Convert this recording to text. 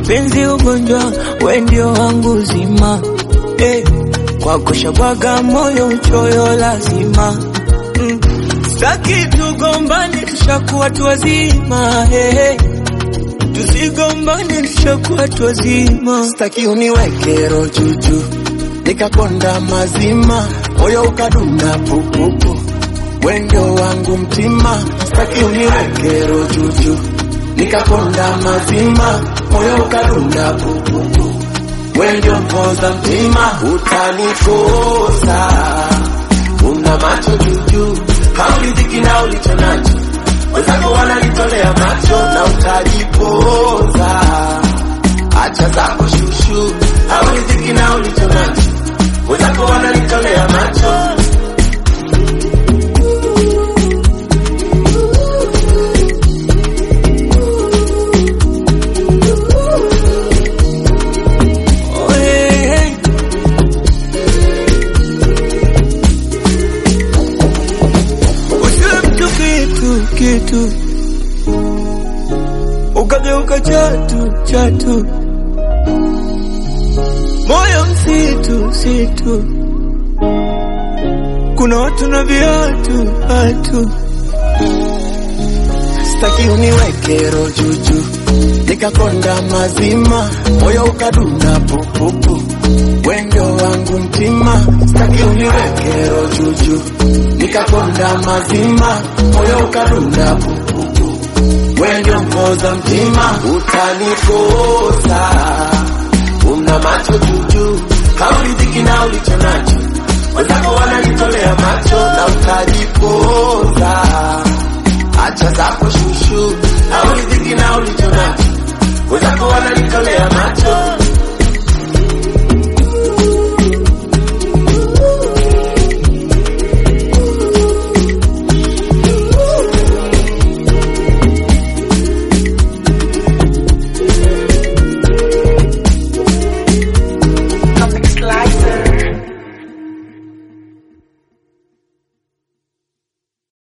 mapenzi ugonjwa, we ndio wangu zima eh, kwako shabwaga moyo uchoyo lazima mm. Staki tugombane, tushakuwa tu wazima hey. Tusigombane, tushakuwa tu wazima. Staki uniweke roho juju nikakonda mazima, moyo ukadunda pupupu, wendo wangu mtima. Staki uniweke roho juju nikakonda mazima, moyo ukadunda pupupu, wendo mpoza mtima. Utanikosa, una macho juju, hauridhiki na ulicho nacho, wenzako wanalitolea macho na utajipoza. Acha zako shushu, hauridhiki na ulicho nacho, wenzako wanalitolea macho. Oh, hey, hey. Usiwe mtu kitu kitu, ukageuka chatu chatu, moyo msitu msitu, kuna watu na viatu hatu Staki uniweke roho juju nikakonda mazima, moyo ukadunda pupupu, wendo wangu mtima. Staki uniweke roho juju nikakonda mazima, moyo ukadunda pupupu, wendo mpoza mtima. Utanikosa, una macho juju, hauridhiki na ulicho nacho, wenzako wanalitolea macho na utajipoza acha zako shushu, hauridhiki na ulicho nacho, wenzako wanalitolea macho.